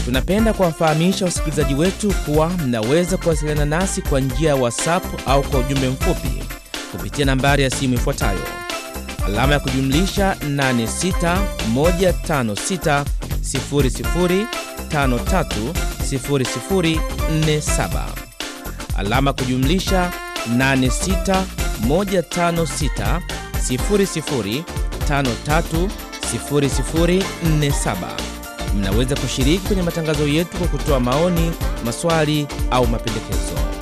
Tunapenda kuwafahamisha wasikilizaji wetu kuwa mnaweza kuwasiliana nasi kwa njia ya WhatsApp au kwa ujumbe mfupi kupitia nambari ya simu ifuatayo alama ya kujumlisha 861560030047 alama ya kujumlisha 861560030047. Mnaweza kushiriki kwenye matangazo yetu kwa kutoa maoni, maswali au mapendekezo.